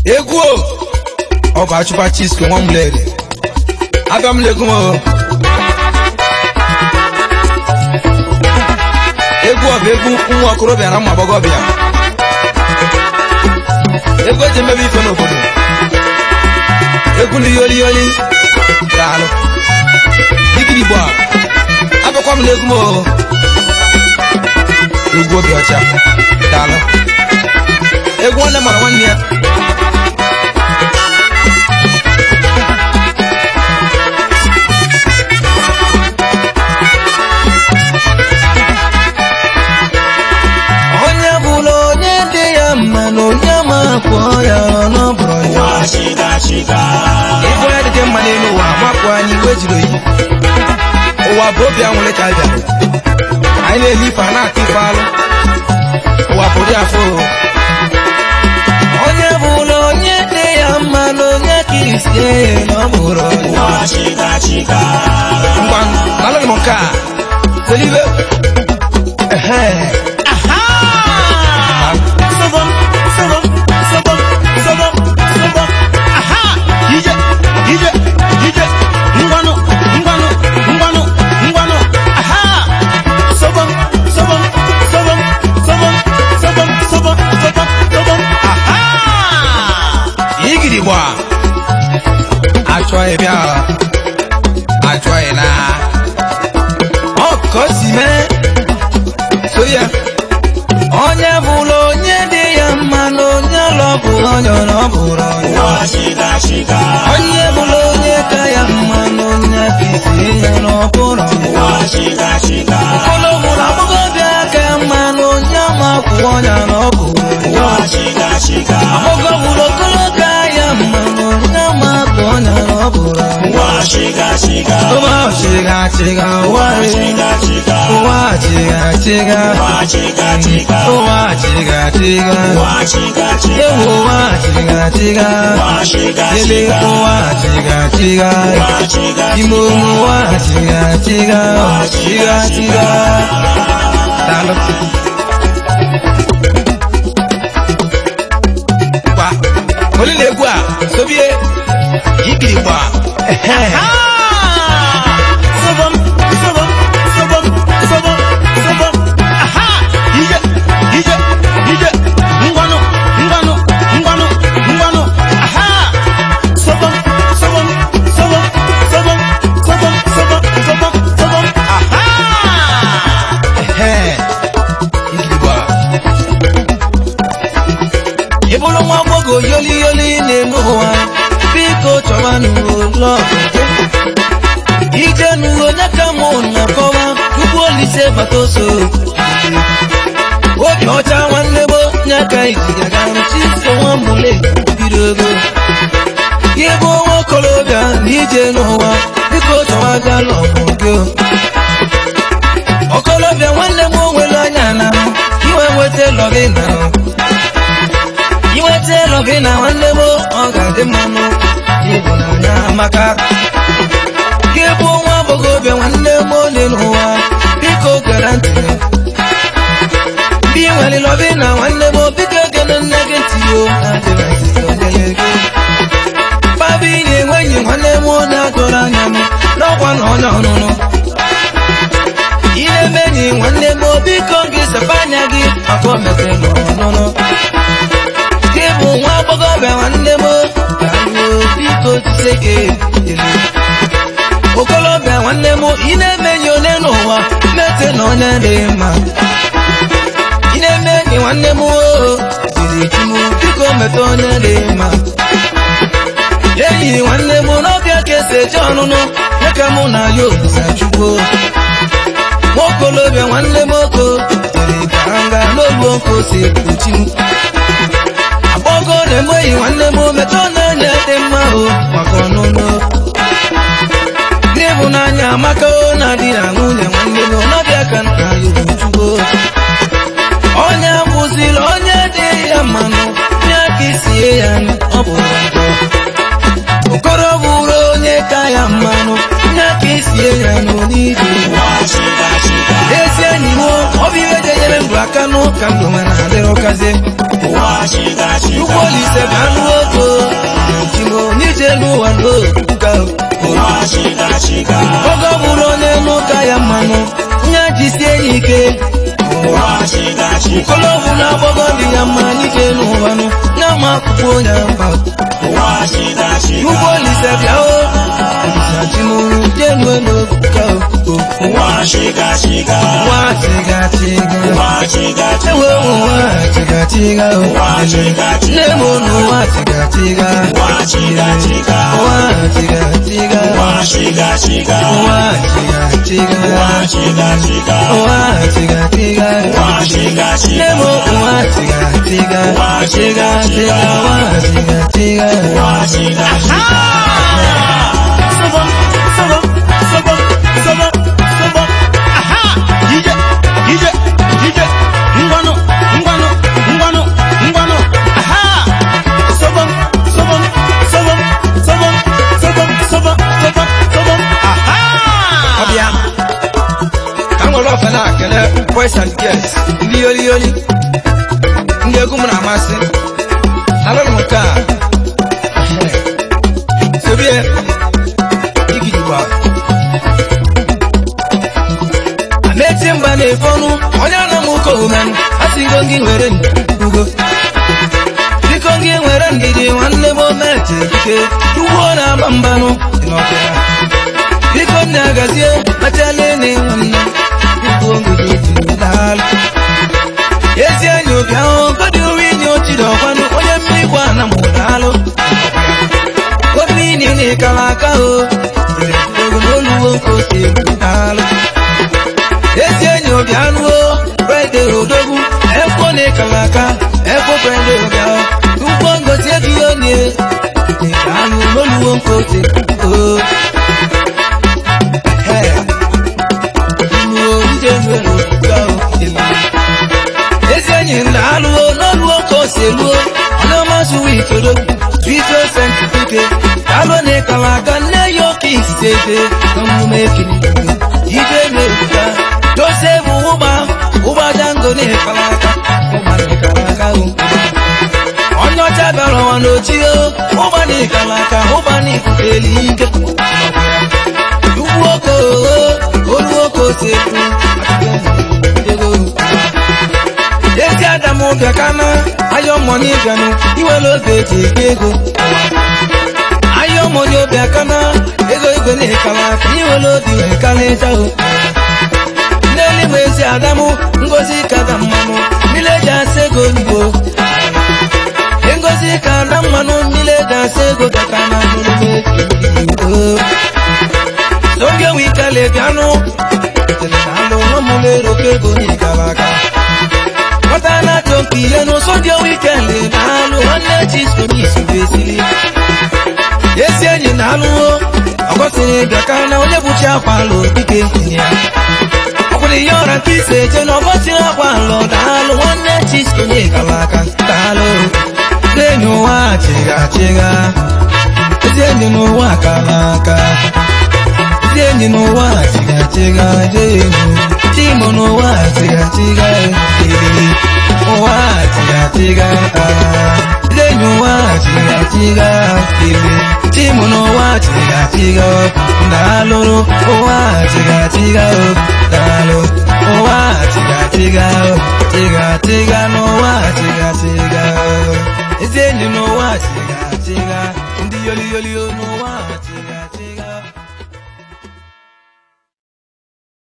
egwu o ọ bụ achụpa chisko nwa m lere abịa m legwu m o egwu ọ bụ egwu nwa okorobịa na ụmụ agbọghọbịa egwu eji emebe ife n'obodo egwu ndị yoli yoli daalụ dikiri igbo a abịakwa m n'egwu m o egwu obi ọcha daalụ egwu nwanne mara nwanne ya onye bụla onye dị ya mma na onye ma kwụọ ya n'ọbụrụ ya ịbụ onye dịdị mma n'elu ụwa mapụ anyị iwe jiri oyi ụwa bụ obi anwụrị ka bịa anyị na-ehi ife a na-ata ife alụ ụwa bụ dị afọ onye bụla onye dị ya mma na onye ka isi na ọ bụrụ ya ngwa nalụghị m nke a selibe ehe igiri gba achọghị bịa achọghị na ọ ka o si mee so ya onye bụla onye dị ya mma na onye lọ bụ onye ọ bụrụ ya onye bụla onye ka ya mma na onye ka isi ya na ọ bụrụ ya ụlọ bụrụ agbọghọbịa ka ya mma na onye ma kwụ onye na ọ bụrụ ya agbọghọ bụrụ okoloka ya mma na onye ma kwụ onye na ọ bụrụ ya ụwa chiga chiga ụwa ụwa chiga chiga ụwa chiga chiga ewu ụwa chiga chiga ele ụwa chiga chiga ime ụmụ ụwa chiga chiga chiga chiga daalụ gba onye na-egwu a sobie ikiri gba ehe Ehe. Igirigba. ị bụrụ nwa agbọghọ yoli yoli na-eme ụwa biko chọba n'ụlọ ije n'ụlọ onye ka mụ na-akọwa tupu olise bata oso obi ọcha nwanne gbo nye ka ijigaga chiso nwa mụle bido ego gị bụ nwa okorobịa na ije n'ụwa biko chọwa gala ọgụ okorobịa nwanne m onwere anya na iwe nweta lọgị na inweta lọgị na nwanne m ọ ga-adị mmanụ ịhụnanya maka gị bụ nwa agbọghọbịa nwanne m ole n'ụwa biko gere ntị ndị nwere lọgị na nwanne m biko gere nne gị ntị o baba inye enweghị nwanne m na-agụrụ anya m n'ọkwa na onye ọnụnụ ị na-eme enyi nwanne m biko gị sepa anya gị maka o mepere n'ọnụnụ gị bụ nwa agbọghọbịa nwanne m ka ruo biko jise gị ele okolobịa nwanne m ị na-eme enyi onye n'ụwa mete na onye dị mma ị na-eme enyi nwanne m oo jiri chinu biko mete onye dị mma enyi nwanne m n'ọbịa ka esi eje ọnụnụ ya ka mụ na ya obisachukwu nwaokolobịa nwanne m oko jiri ka nga n'olu nko si ekpuchi m agbọgo na-enweghị nwanne m metọ na-enye dị mma o maka ọnụnụ n'ịhụnanya amaka o na-adị na nwunye nwanne m n'ọbịa ka nna ya obuchukwu onye bụziri onye dị ya mmanụ ya ka isie ya ọ bụ njọ okoro bụrụ onye ka ya mmanụ ya ka isie ya n'onidi ezi enyi m ọ bụ ihe ga-enyere ndụ aka n'ụka ndụ nwe na-adịrị ụkazi ụgbọ olise bụ anụ ogo chiga oge ọ bụrụ onye n'ụka ya mmanụ nye jisie ya ike ụwa chiga chiga kolobu na agbọgọ dị ya mma n'ike n'ụwanụ ya ma akwụkwọ onye mba ụwa chiga chiga ugbo olise bịa o olise chimuru jenu elu ka o ụwa chiga chiga nwa tiga tiga ụwa chiga chiga ewe ụwa tiga tiga o ụwa chiga chiga nne m n'ụwa tiga tiga ụwa chiga chiga ụwa tiga tiga ụwa chiga chiga ụwa tiga tiga ụwa chiga chiga ụwa tiga tiga ụwa chiga nne chiga m ụwa tiga tiga Ụwa tiga tiga tiga ụwa tiga tiga ụwa chiga chiga Sobom, sobom, sobom, sobom, sobom. Aha! Ije, ije, ije. Ngwanu, ngwanu, ngwanu, ngwanu. Aha! Sobom, sobom, sobom, sobom, sobom, sobom, sobom, sobom. Aha! ọbịa ka m nwere ofe na-akele boys and girls ndị yoli yoli ndị egwu m na-amasị alụrụ m nke a sobie igidigba ameti mba na-efe ọnụ onye ana m ụka omen asịgo gị nwere ugo biko gị nwere ndidi nwanne m ometi ike ugbo na-agba mbanụ dị n'ọbịa biko nne agazie kpachala ene nwanne ugbo ngidi dị daalụ ezi enyi obi ahụ godi uwe inye ochiri ọkwanụ onye mmiri gwa na mụ daalụ obi ini na ịkala aka o ogologo nke ose daalụ ezi enyi obi anụ o brede odogwu ekwo na ịkala aka ekwo brede obi ahụ ugbo ngosi ego ihe onye anụ n'oluwo nke ose o Hey. Inuo ndị nwere ofufe ahụ dị ezi enyi m na-alụwo n'oluwo ka o si eluo ọnụmasị witoro vidio sentifike alụ na ịkala aka nne ya oke isitete n'omume ekiri ije na-ebuga josef ụgba ụgba jango na ịkala aka ụgba na ịkala aka o onye ọcha bịara ụwa n'ochie ụgba na ịkala aka ụgba na ikuteli ike ugwu oko olu oko si ekwu ego ezi adamu bịakana ayọ mọni bịanụ iwere oge eji eke ego ayọ mọni bịakana ego igwe na-ekala aka iwere obi wee kalịta o n'eluigwe ezi adamu ngozi kada mmanụ mmiri eji asa ego oyibo ngozi kada mmanụ mmiri eji asa ego bịakana n'eluigwe oyibo n'oge wikele bịanụ alụ ọmụlero kego n'ịgara aga nwata na-atụ mpi ihe n'ụsọ dị wikele na-alụ nwanne chiskomis bezili ezi enyi na-alụwo ọgọsịrị bịaka na onye bụchi akwa alụ dike ya ọkwụrụ ihe ọra nke ise eje na ọgọsịrị akwa alụ daalụ nwanne chisko n'ịgara aga daalụ ndị enyi ụwa chịga chịga ezi enyi n'ụwa kara aka ndị enyi n'ụwa tighatiga jeenu chimo n'ụwa tighatiga eriri ụwa tighatiga ndị enyi ụwa tighatiga eriri chimo n'ụwa tighatiga daalụrụ ụwa tighatiga daalụ ụwa tighatiga tighatiga n'ụwa tighatiga ezi enyi n'ụwa tighatiga ndị yoli yoli n'ụwa